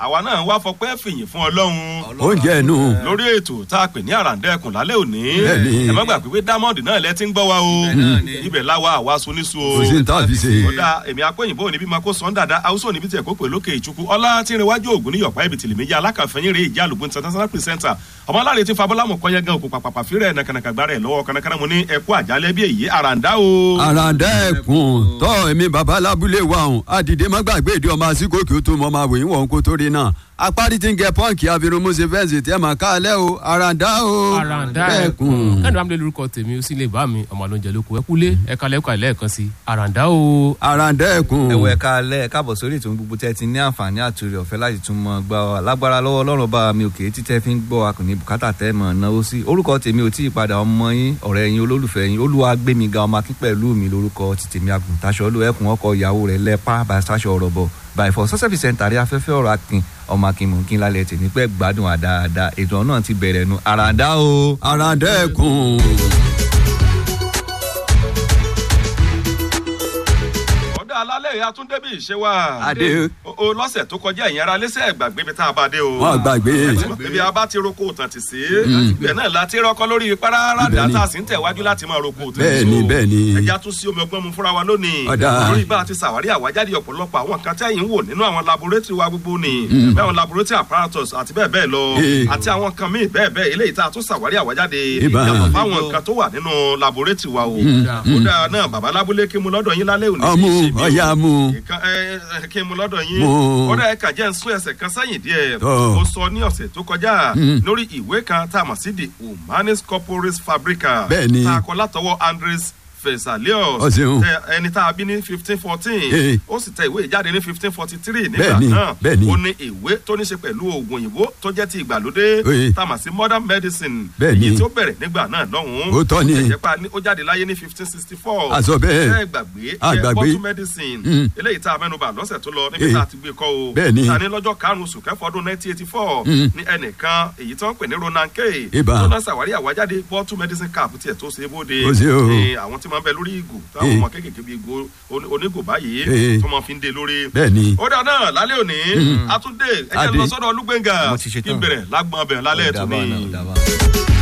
àwa náà wá fọpẹ́ fìyìn fún ọlọ́run oúnjẹ ẹnu lórí ètò tá a pè ní àràǹdẹ́kùn lálẹ́ òní Bẹ́ẹ̀ni. ẹ má gbàgbé pé diamond náà lẹ ti ń gbọ́ wa o náà ni. ibẹ̀ láwa àwa soníṣu o kò sí ní tá a fi ṣe. kódà èmi akóyìnbó níbí máa kó sọ́n dáadáa haúsó níbi tí ẹ̀kọ́ pè lókè ìtukú ọlá tí ń rewájú ògùn ní yọ̀pá ibi tìlẹ̀ méjì alákàfẹ́yìn rè ìjà àlùkò international presenter ọmọ aláàrẹ tí fabọ́lámù kọ́yẹ́ gan òkú pàpàpà fírẹ̀ nàkànàkà gbára ẹ̀ lọ́wọ́ kànàkànà mo ní ẹ̀kú àjálẹ̀ bí èyí àràǹdá o. àràǹdẹ́kùn tọ́ èmi bàbá lábúlé wa ọ̀hún àdìdé má gbàgbé ìdí ọmọ àsìkò kí ó tó mọ máa wòyìn wọ̀n kó tó rí náà apárí tí ń gẹ pọ́ǹkì àfirunmúṣe fẹ́ǹsì tẹ́ máa káàlẹ́ o àràǹdá o àràǹdà dẹ́kùn. ẹkùn kẹ́ni wàá lórúkọ tèmi ó sì lè bá mi ọmọ àlóúnjẹ lóko ẹ kúlé ẹ kalẹ̀ ẹ̀kọ́ àìlẹ́ẹ̀kan sí àràǹdà o. àràǹdẹ́kùn. ẹ̀wọ̀ ẹ̀ka alẹ́ káàbọ̀ sórí ètò gbogbo tẹ́ ti ní àǹfààní àtúrì ọ̀fẹ́ láti tún mọ gbà wá lágbára lọ́wọ́ ọlọ́run bá mi òkè títẹ́ fi ń gbọ́ wa kò ní bùkátà tẹ́ mọ̀ náwó sí orúkọ tèmi ò tí ì padà ọmọ yín ọ̀rẹ́ yín olólùfẹ́ yín olúwa gbé mi ga ọmọ akín pẹ̀lú mi lórúkọ ti tèmi àgùntàṣọ olú ẹkùn ọkọ ìyàwó rẹ̀ lẹ́pà bàṣáṣọ ọ̀rọ̀ bọ̀ bàìfọ̀ sọ́sẹ́fì sẹ́ńtàrí afẹ́fẹ́ ọ̀rọ̀ akin ọmọ akin mò ń kín lálẹ́ tèmi pẹ́ gbádùn àdáadáa ètò náà ti bẹ̀rẹ̀ nu àràdá o. àràǹdẹ́kùn. ọ̀dà alálẹ̀ ìyá tún débi ìṣe wa. Adé. o o, lọ́sẹ̀ tó kọjá ẹ̀yìn ara lẹ́sẹ̀ gbàgbé bí tá a bá dé o. Wọ́n gbàgbé. ibi a bá ti roko tàn ti sí. ibẹ̀ náà la ti rọ́kọ́ lórí parara Ibẹ̀ ni. dàtà sí ń tẹ̀wájú láti máa roko tàn Bẹ́ẹ̀ni, bẹ́ẹ̀ni. ẹja tún sí omi ọgbọ́n mu fúnra wa lónìí. Ọ̀dà. lórí bá a ti ṣàwárí àwájáde ọ̀pọ̀lọpọ̀ àwọn nǹkan tẹ́yìn ń wò nínú àwọn laboratory wa gbogbo ni. bẹ́ẹ̀ àwọn laboratory apparatus àti bẹ́ẹ̀ bẹ́ẹ̀ lọ. Eh. àti àwọn nǹkan míì bẹ́ẹ̀ bẹ́ẹ̀ eléyìí tá a tún ṣàwárí àwájáde. Ibà. yàtọ̀ fáwọn nǹkan tó wà nínú laboratory wa o. kódà náà bàbá lábúlé kí mu lọ́dọ̀ yín lálẹ́ òní. ọmú kì í ṣe bí o ọ̀yà mú. nǹkan ẹ ẹ kí n mu lọ́dọ̀ yín Mo- ó dẹ̀ ẹ̀ka jẹ́ ń sún ẹsẹ̀ kan sẹ́yìn díẹ̀ Tọ́. ó sọ ní ọ̀sẹ̀ tó kọjá lórí ìwé kan tá a mọ̀ sí the humanis corporis fabrica Bẹ́ẹ̀ni. tá a kọ látọwọ́ andres fesalius Ó ṣeun. tẹ ẹni tá a bí ní fifteen fourteen Eh. ó sì tẹ ìwé ìjáde ní fifteen forty three nígbà Bẹ́ẹ̀ni, náà bẹ́ẹ̀ni. ó ní ìwé tó ní ṣe pẹ̀lú oògùn òyìnbó tó jẹ́ ti ìgbàlódé Eh. tá a mọ̀ sí modern medicine Bẹ́ẹ̀ni. èyí tí ó bẹ̀rẹ̀ nígbà náà lọ́hùn-ún Ó tọ́ ni. ẹ̀jẹ̀ pa ní- ó jáde láyé ní fifteen sixty four A sọ bẹ́ẹ̀. ẹ gbàgbé A ẹ gbàgbé. bottle medicine Mm. eléyìí tá a mẹ́nuba lọ́sẹ̀ tó lọ níbi Eh. tá a ti gbé kọ́ o Bẹ́ẹ̀ni. ta ní lọ́jọ́ karùn-ún oṣù kẹfọ́ ọdún nineteen eighty four Mm. ní ẹnìkan èyí tí wọ́n ń pè ní ronan k Ibà. tó náà ṣàwárí àwájáde bottle medicine cap tiẹ̀ tó ṣe é bóde Ó ṣe o. Eh, àwọn tí máa ń bẹ lórí ìgò táwọn Eh. ọmọ kéékèèké bíi ìgò oní- onígò báyìí Eh. tó máa fi ń de lórí bẹ́ẹ̀ni. ó dà náà lálẹ́ òní àtúndé ẹ̀jẹ̀ Adé. lọ sọ́dọ̀ olúgbẹ̀ngà Mo ti ṣetán. kí n bẹ̀rẹ̀ lágbọ̀n bẹ̀ lálẹ́ Ó dà ètò bá ni. náà, ó dà bá.